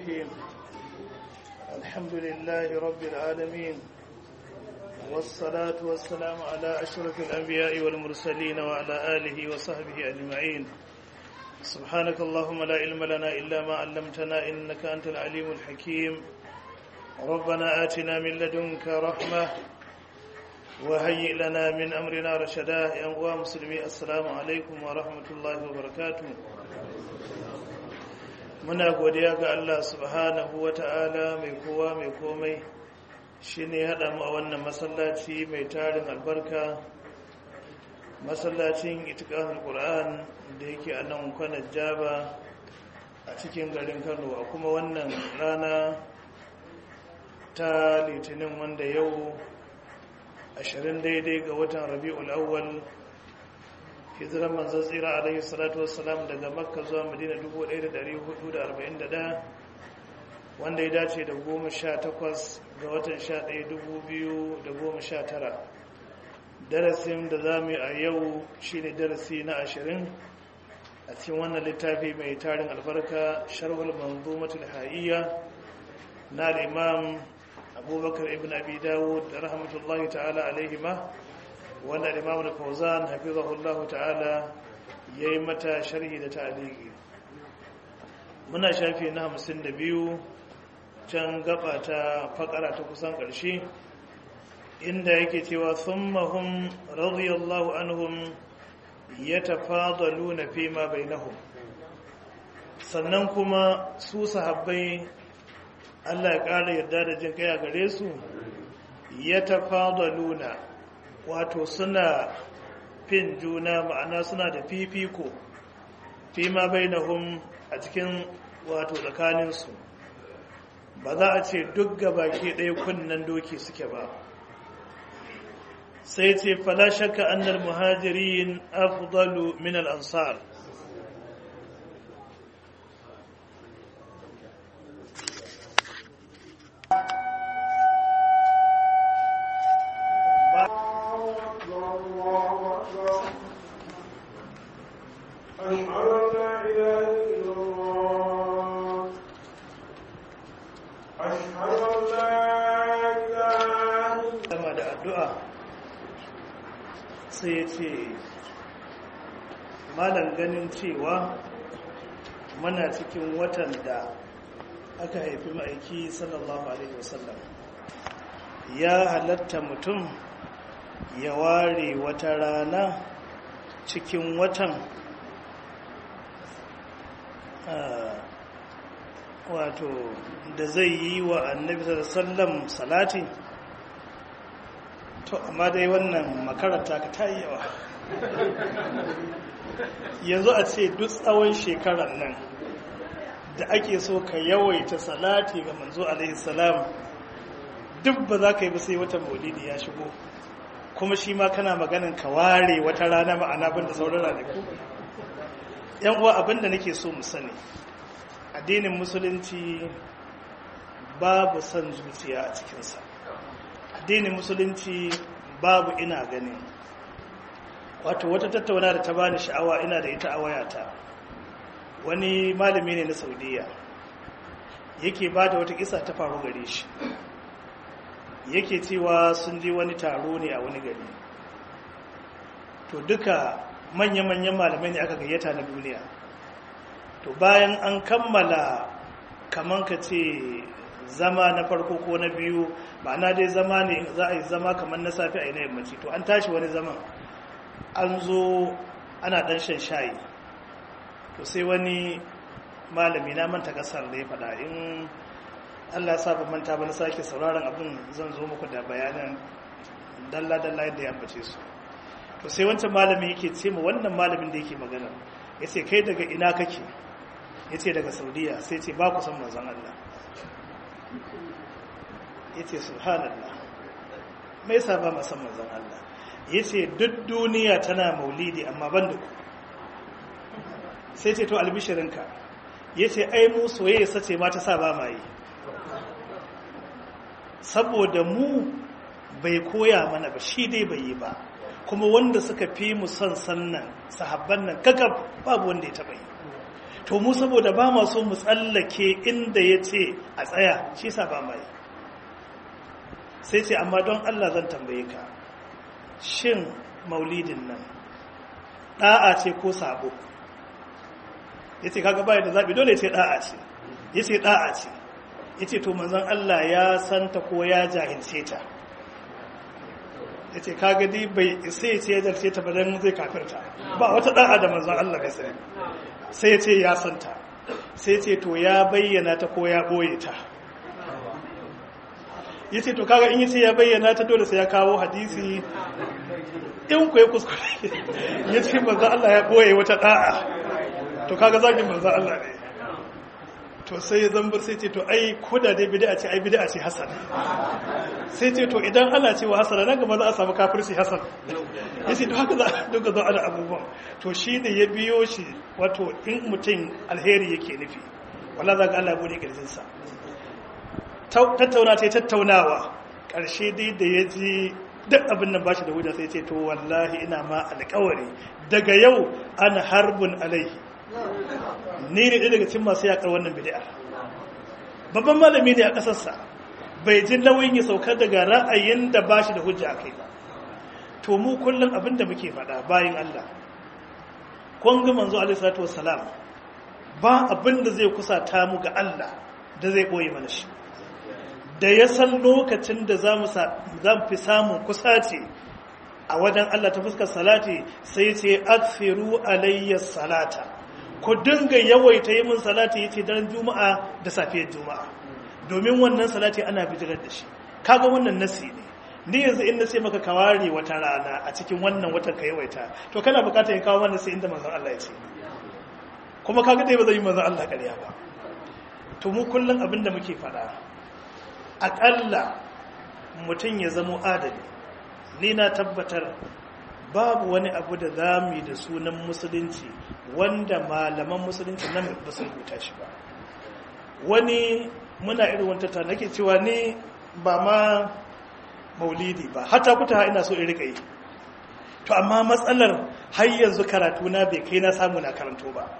الرحيم الحمد لله رب العالمين والصلاة والسلام على أشرف الأنبياء والمرسلين وعلى آله وصحبه أجمعين سبحانك اللهم لا علم لنا إلا ما علمتنا إنك أنت العليم الحكيم ربنا آتنا من لدنك رحمة وهيئ لنا من أمرنا رشدا يا مسلمي السلام عليكم ورحمة الله وبركاته muna godiya ga Allah subhanahu wa ta'ala mai kowa mai komai shi ne haɗa mu a wannan masallaci mai tarin albarka masallacin itikahul Qur'an da yake a nan kwanar jaba a cikin garin kano a kuma wannan rana ta litinin wanda yau ashirin daidai ga watan rabi'ul awwal hijiran manzon tsira alaihi salatu wassalam daga makka zuwa madina 1441 wanda ya dace da 18 ga watan 11 2019 darasin da za mu yi a yau shine darasi na 20 a cikin wannan littafi mai tarin albarka sharhul manzumatul ha'iyya na al-imam abubakar ibn abi dawud rahmatullahi ta'ala alaihi ma wanda imam al-fawzan hafizahullah ta'ala yayi mata sharhi da ta'liqi muna shafi na 52 can gaba ta fakara ta kusan karshe inda yake cewa thummahum radiyallahu anhum yatafadaluna fi ma bainahum sannan kuma su sahabbai Allah ya ƙara yarda da jin kai a gare su yatafadaluna wato suna fin juna ma'ana suna da fifiko fi ma bainahum a cikin wato tsakaninsu ba za a ce duk gabaki ɗaya kunnen doki suke ba sai ce fala shakka annal muhajirin afdalu min al-ansar sai ya ce malam ganin cewa mana cikin watan da aka haifi ma'aiki sallallahu alaihi wasallam ya halatta mutum ya ware wata rana cikin watan wato da zai yi wa annabi sallam salati to amma dai wannan makaranta ka ta yi yawa yanzu a ce duk tsawon shekarar nan da ake so ka yawaita salati ga manzo alaihi salam duk ba za ka yi ba sai wata maulidi ya shigo kuma shi ma kana maganin ka ware wata rana ma'ana ban da sauran ranaku yan uwa abinda nake so mu sani addinin musulunci babu son zuciya a cikinsa addinin musulunci babu ina gani wato wata tattauna da ta bani sha'awa ina da ita a wayata wani malami ne na saudiya yake ba da wata kisa ta faru gare shi yake cewa sun je wani taro ne a wani gari to duka manya-manyan malamai ne aka gayyata na duniya to bayan an kammala kaman ka ce zama na farko ko na biyu ma'ana dai zama ne za a yi zama kamar na safi a yanayin yammaci to an tashi wani zaman an zo ana dan shan shayi to sai wani malami na manta kasar da ya faɗa in allah sa ba manta ba na sake sauraron abin zan zo muku da bayanan dalla-dalla yadda ya ambace su to sai wancan malami yake ce ma wannan malamin da yake magana ya ce kai daga ina kake ya ce daga saudiya sai ce ba ku san manzon allah ya ce subhanallah mai saba masan manzan Allah ya ce duk duniya tana maulidi amma ban da ku sai ce to albishirinka ya ce ai mu soyayya sace ma ta sa ba ma yi saboda mu bai koya mana ba shi dai bai yi ba kuma wanda suka fi mu son sannan sahabban nan kakaf babu wanda ya taba yi to mu saboda ba ma so mu tsallake inda ya ce a tsaya shi sa ba mai sai ce amma don Allah zan tambaye ka shin maulidin nan ɗa'a ce ko sabo ya ce kaga baya da zaɓi dole ce ɗa'a ce ya ce ɗa'a ce ya ce to manzan Allah ya santa ko ya jahilce ta ya ce kaga di bai isa ya ce ya jarce ta badan zai kafirta ba wata ɗa'a da manzan Allah bai sani sai ya ce ya santa sai ce to ya bayyana ta ko ya ɓoye ta ya ce to kaga in yi ce ya bayyana ta dole sai ya kawo hadisi in ku ya kuskure ya ce manzan Allah ya ɓoye wata ɗa'a to kaga zagin manzan Allah ne to sai ya zambar sai ce to ai koda dai bid'a ce ai bid'a ce hasan sai ce to idan ana cewa hasan nan gaba za a samu kafirci hasan yace to haka za a duka zo ana abubuwan to shi ne ya biyo shi wato in mutum alheri yake nufi wallahi za ga Allah bude kirjin sa tattauna ta tattaunawa karshe dai da ya ji duk abin nan bashi da hujja sai ce to wallahi ina ma alƙawari daga yau ana harbun alaihi ni ne ɗaya daga cikin masu yaƙar wannan bid'a babban malami ne a ƙasarsa bai ji nauyin ya saukar daga ra'ayin da ba shi da hujja a kai ba to mu kullum abin da muke faɗa bayan Allah kun ga manzo alaihi salatu wassalam ba abin da zai kusata mu ga Allah da zai koyi mana shi da ya san lokacin da za mu fi samun kusaci a wajen Allah ta fuskar salati sai ce aksiru alayya salata ku dinga yawaita yi min salati yace daren juma'a da safiyar juma'a domin wannan salati ana bijirar da shi kaga wannan nasi ne ni yanzu in nace maka kaware wata rana a cikin wannan watan ka yawaita to kana bukatar ya kawo wannan sai inda manzon Allah ya ce kuma kaga dai ba zai yi manzon Allah ƙarya ba to mu kullun abinda muke faɗa aƙalla mutum ya zamo adali ni na tabbatar babu wani abu da za mu yi da sunan musulunci wanda malaman musulunci nan ba su rubuta shi ba wani muna irin wanta ta nake cewa ni ba ma maulidi ba hata kuta ina so in rika yi to amma matsalar har yanzu karatu na bai kai na samu na karanto ba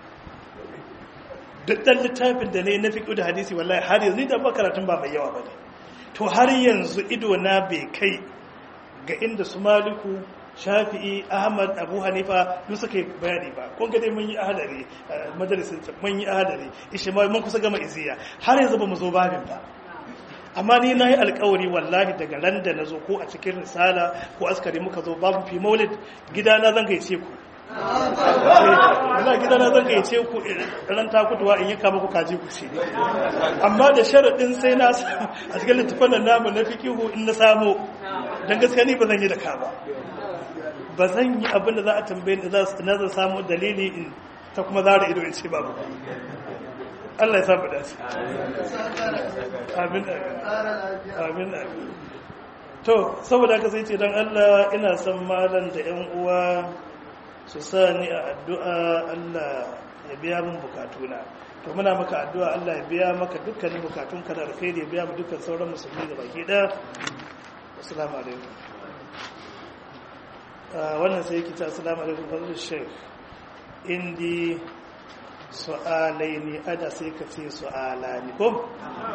duk ɗan littafin da ne na fiƙo da hadisi wallahi har yanzu ni da ba karatun ba mai yawa ba ne to har yanzu ido na bai kai ga inda su maliku shafi'i ahmad abu hanifa duk suka yi bayani ba kun ga dai mun yi ahadari majalisin mun yi ahadari ishmael mun kusa gama iziya har yanzu ba mu zo babin ba amma ni na yi alkawari wallahi daga ran da na zo ko a cikin risala ko askari muka zo babu fi maulid gidana zan gaice ku wala gidana zan gaice ku ran takutuwa in yi kama ku kaji ku ce amma da sharaɗin sai na a cikin littafin nan namu na fikihu in na samu don gaskiya ni ba zan yi da ka ba ba zan yi abin da za a tambaye da na zan samu dalili in ta kuma zara ido in ce babu Allah ya samu dace amin amin amin to saboda haka sai ce don Allah ina son malam da yan uwa su sa ni a addu'a Allah ya biya min bukatuna to muna maka addu'a Allah ya biya maka dukkanin bukatun ka da alkhairi ya biya mu dukkan sauran musulmi da baki ɗaya assalamu alaikum wannan sai yake ta assalamu alaikum fadlu sheikh indi su'alai ne ada sai ka ce su'ala ne ko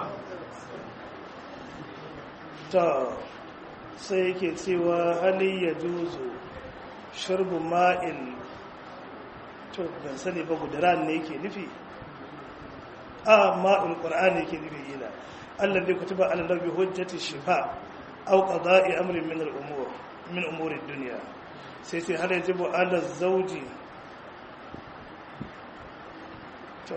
to sai yake cewa hali ya juzu shirbu ma'il to ban sani ba gudaran ne yake nufi a ma'ul qur'ani yake nufi yana Allah bai kutuba ala nabi hujjati shifa aw qada'i amrin min al-umur min umuri dunya sai sai har yajibu ala zawji to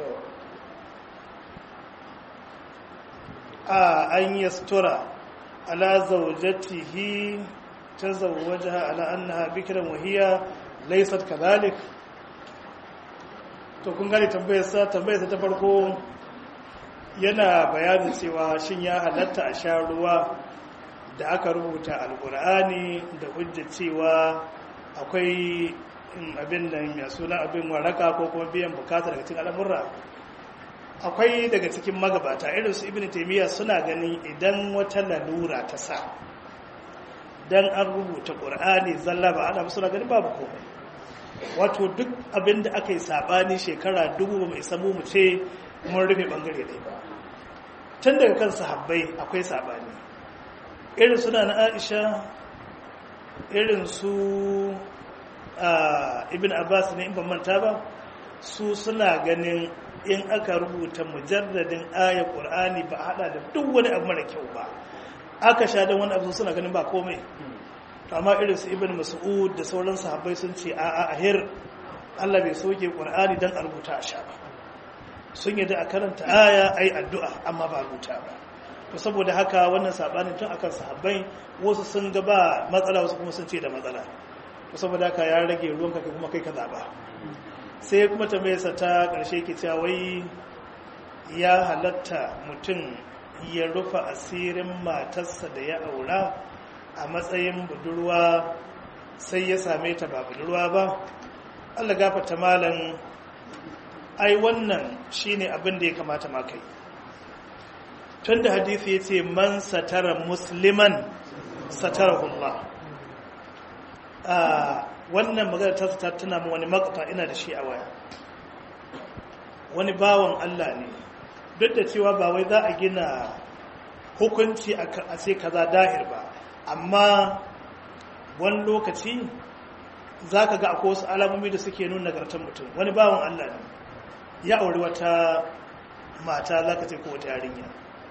a an yastura ala zawjatihi tazawwajaha ala annaha bikran wa hiya laysat kadhalik to kun gane tambayar sa tambayar sa ta farko yana bayanin cewa shin ya halatta a sha ruwa da aka rubuta alkur'ani da hujja cewa akwai abin da mai suna abin waraka ko kuma biyan bukata daga cikin al'amurra akwai daga cikin magabata irin su ibn taymiya suna ganin idan wata lalura ta sa dan an rubuta qur'ani zalla ba ana suna ganin babu komai wato duk abin da aka yi sabani shekara dubu ba mai samu mu ce mun rufe bangare ɗaya ba tun daga kan sahabbai akwai sabani irin suna na aisha irin su ibn abbas ne in ban manta ba su suna ganin in aka rubuta mujarradin ayar qur'ani ba hada da duk wani abu mara kyau ba aka sha don wani abu suna ganin ba komai amma irin su ibn mas'ud da sauran sahabbai sun ce a'a ahir Allah bai soke qur'ani dan a rubuta a sha ba sun yadda a karanta aya ai addu'a amma ba rubuta ba to saboda haka wannan sabanin tun akan sahabbai wasu sun ga ba matsala wasu kuma sun ce da matsala to saboda haka ya rage ruwanka kai kuma kai ka zaba sai kuma tambayarsa ta ƙarshe ke cewa wai ya halatta mutum ya rufa asirin matarsa da ya aura a matsayin budurwa sai ya same ta ba budurwa ba allah gafata malam ai wannan shine abin da ya kamata ma kai tun da hadithi ya ce man satara musliman satarahullah wannan magana ta ta tuna mu wani makata ina da shi a waya wani bawan Allah ne duk da cewa ba wai za a gina hukunci a sai kaza dahir ba amma wani lokaci za ka ga akwai wasu alamomi da suke nuna nagartar mutum wani bawan Allah ne ya auri wata mata za ka ce ko wata yarinya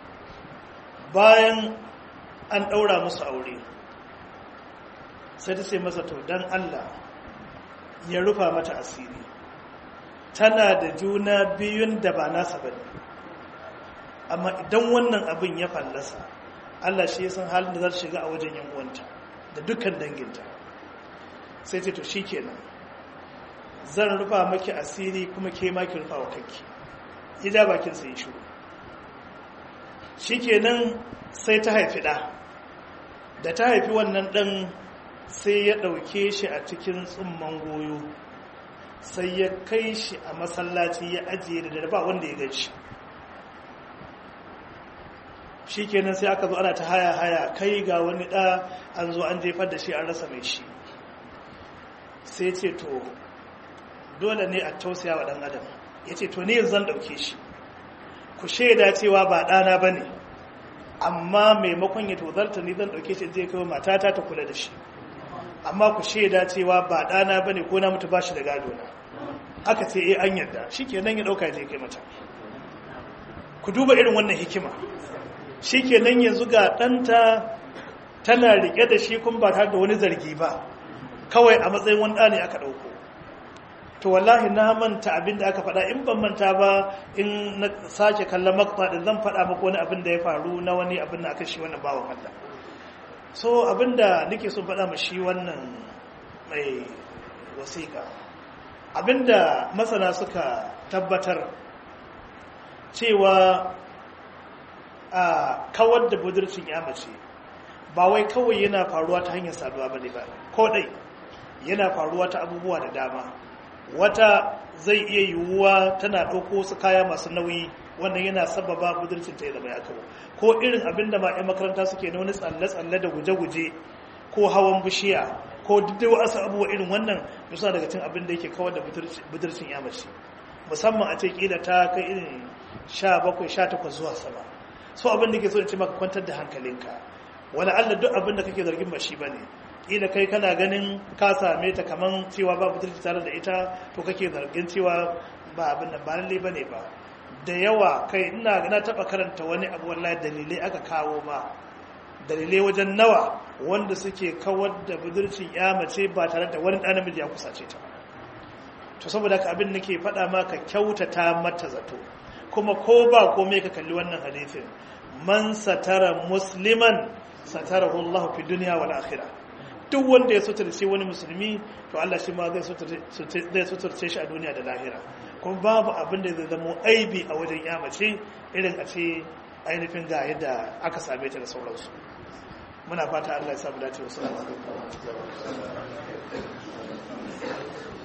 bayan an ɗaura musu aure sai ta ce masa to don Allah ya rufa mata asiri tana da juna biyun da ba nasa ba amma idan wannan abin ya fallasa Allah shi san halin da za ta shiga a wajen yan uwanta da dukkan danginta sai ce to shikenan zan rufa maki asiri kuma ke ma ki rufa wa kanki ida bakin sai shiru shikenan sai ta haifi da da ta haifi wannan dan sai ya ɗauke shi a cikin tsumman goyo sai ya kai shi a masallaci ya ajiye da dare ba wanda ya gaci shi kenan sai aka zo ana ta haya haya kai ga wani ɗa an zo an jefar da shi an rasa mai shi sai ce to dole ne a tausaya wa ɗan adam ya ce to ne zan ɗauke shi ku shaida cewa ba ɗana ba ne amma maimakon ya tozarta ni zan ɗauke shi zai kai matata ta kula da shi amma ku shaida cewa ba ɗana ba ne ko na mutu ba shi da gado na aka ce eh an yarda shi ke nan ya ɗauka je kai mata ku duba irin wannan hikima shi ke nan yanzu ga ɗanta tana riƙe da shi kun ba tare da wani zargi ba kawai a matsayin wani ɗa ne aka ɗauko to wallahi na manta abin da aka faɗa in ban manta ba in na sake kallon makta ɗin zan faɗa maka wani abin da ya faru na wani abin da aka shi wannan bawan Allah so abinda nake so faɗa ma shi wannan mai wasiƙa abinda masana suka tabbatar cewa a kawar da budurcin ya mace ba wai kawai yana faruwa ta hanyar saduwa ba ne ba ko dai yana faruwa ta abubuwa da dama wata zai iya yiwuwa tana ɗauko su kaya masu nauyi wannan yana sababa budurcin ta ya zama ya kawo ko irin abin da ma'ai makaranta suke na wani tsalle-tsalle da guje-guje ko hawan bishiya ko duk wasu abubuwa irin wannan suna daga cin abin da yake kawar da budurcin ya mace musamman a ce kila ta kai irin sha bakwai sha takwas zuwa sama so abin da ke so in ce maka kwantar da hankalinka wani allah duk abin da kake zargin ba shi ba ne kila kai kana ganin ka same ta kaman cewa ba budurci tare da ita to kake zargin cewa ba abin da ba lalle ba ne ba da yawa kai ina na taba karanta wani abu wallahi dalilai aka kawo ma dalilai wajen nawa wanda suke kawar da budurcin ya mace ba tare da wani ɗan namiji ya kusace ta to saboda haka abin nake faɗa ma ka kyautata mata zato kuma ko ba komai ka kalli wannan hadisin man satara musliman satarahu Allah fi dunya wal akhirah duk wanda ya suturce wani musulmi to Allah shi ma zai suturce shi a duniya da lahira kuma babu abin da zai zama aibi a wajen yamace irin a ce ainihin ga yadda aka same ta da sauransu muna fata Allah ya samu dace wasu